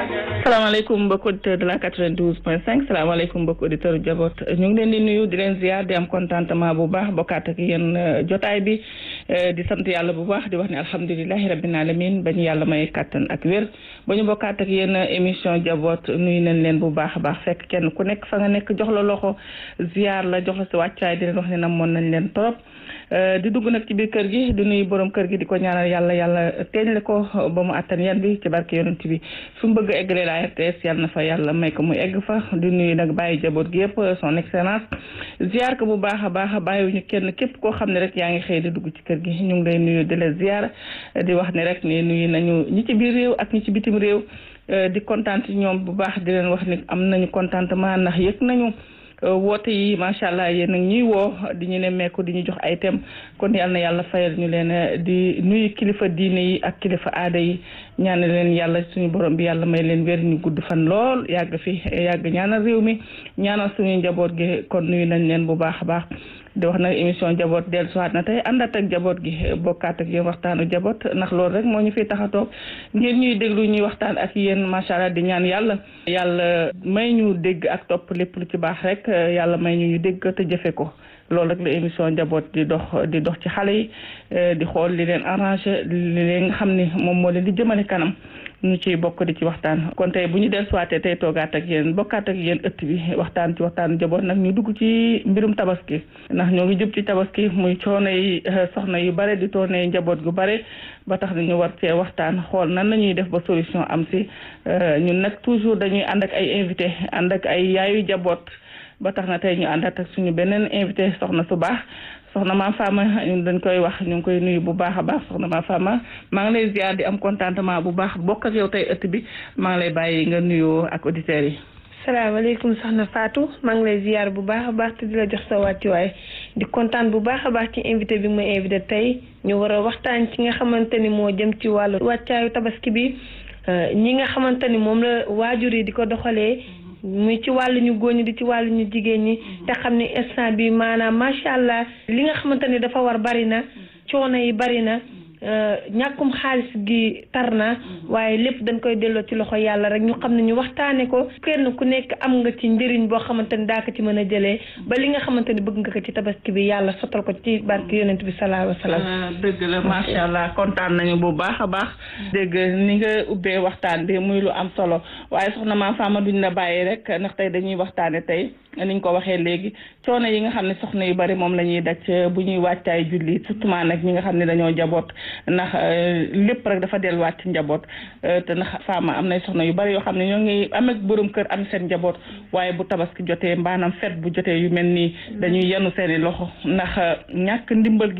salaamaaleykum mbokki auditeur de la 92 point 5 salaamaaleykum mbokki auditeur jaboot ñu ngi leen di nuyu di leen ziar di am contentement bu baax bokkaat ak yéen jotaay bi di sant yàlla bu baax di wax ne alhamdulilahi rabbil alamin ba ñu yàlla may kàttan ak wér ba ñu bokkaat ak yéen émission jaboot nuyu nañ leen bu baax a baax fekk kenn ku nekk fa nga nekk jox la loxo ziar la jox la si wàccaay di leen wax ne namoon nañ leen trop di dugg nag ci biir kër gi di nuyu borom kër gi di ko ñaanal yàlla yàlla teeñ le ko ba mu attan yan bi ci barke yonent bi fu mu bëgg a eggalee la RTS yàlla na fa yàlla may ko mu egg fa di nuyu nag bàyyi jaboot gi yëpp son excellence ziar ko bu baax a baax bàyyiwuñu kenn képp koo xam ne rek yaa ngi xëy di dugg ci kër gi ñu ngi lay nuyu di la ziar di wax ne rek ni nuyu nañu ñi ci biir réew ak ñi ci bitim réew di kontaan ci ñoom bu baax di leen wax ni am nañu contentement ndax yëg nañu woote yi macha allah yéen a ñuy woo di ñu ne meeku di ñu jox ay thème kon yal na yàlla fayal ñu leen di nuyu kilifa diine yi ak kilifa aada yi ñaan leen yàlla suñu borom bi yàlla may leen wér ñu gudd fan lool yàgg fi yàgg ñaanal réew mi ñaanal suñu njaboot gi kon nuyu nañ leen bu baax a baax di wax nag émission jaboot dellu siwaat na tey àndaat ak jaboot gi bokkaat ak yéen waxtaanu jaboot ndax loolu rek moo ñu fiy tax a toog ngeen ñuy déglu ñuy waxtaan ak yéen macha allah di ñaan yàlla yàlla may ñu dégg ak topp lépp lu ci baax rek yàlla may ñu ñu dégg te jëfe ko loolu rek la émission njaboot di dox di dox ci xale yi di xool li leen arrangé li leen nga xam ni moom moo leen di jëmale kanam ñu ciy bokk di ci waxtaan kon tey bu ñu del suwaatee tey toogaat ak yéen bokkaat ak yéen ëtt bi waxtaan ci waxtaan njaboot nag ñu dugg ci mbirum tabaski ndax ñoo ngi jub ci tabaski muy coono yi soxna yu bare di toone njaboot gu bare ba tax na ñu war cee waxtaan xool nan la ñuy def ba solution am si ñun nag toujours dañuy ànd ak ay invité ànd ak ay yaayu njaboot ba tax na tey ñu àndaat ak suñu beneen invité soxna su baax soxna ma Fama ñun dañ koy wax ñu ngi koy nuyu bu baax a baax soxna ma Fama maa ngi lay ziar di am contentement bu baax bokk ak yow tey ëtt bi maa ngi lay bàyyi nga nuyoo ak auditeurs yi. salaamaaleykum soxna Fatou maa ngi lay ziar bu baax a baax te di la jox sa wàccuwaay di kontaan bu baax a baax ci invité bi ma invité tey ñu war a waxtaan ci nga xamante ni moo jëm ci wàllu wàccaayu tabaski bi ñi nga xamante ni moom la waajur yi di ko doxalee. muy ci wàllu ñu góor ñi di ci wàllu ñu jigéen ñi te xam ni instant bi maanaam macha allah li nga xamante ni dafa war bari na coono yi bari na ñàkkum xaalis gi tar na waaye lépp dañ koy delloo ci loxo yàlla rek ñu xam ne ñu waxtaane ko kenn ku nekk am nga ci njëriñ boo xamante ni daa ko ci mën a jëlee ba li nga xamante ni bëgg nga ko ci tabaski bi yàlla sottal ko ci barke yonent bi sallallahu alayhi wa sallam dëgg la macha allah kontaan nañu bu baax a baax dégg ni nga ubbee waxtaan bi muy lu am solo waaye soxna maa faama duñ la bàyyi rek ndax tey dañuy waxtaane tey niñ ko waxee léegi coono yi nga xam ne soxna yu bari moom la ñuy daj bu ñuy wàccaay julli surtout nag ñi nga xam ne dañoo jaboot ndax lépp rek dafa delluwaat ci njaboot te ndax faama am nay soxna yu bari yoo xam ne ñoo ngi am ak borom kër am seen njaboot waaye bu tabaski jotee maanaam fet bu jotee yu mel nii dañuy yenu seeni loxo ndax ñàkk ndimbal gi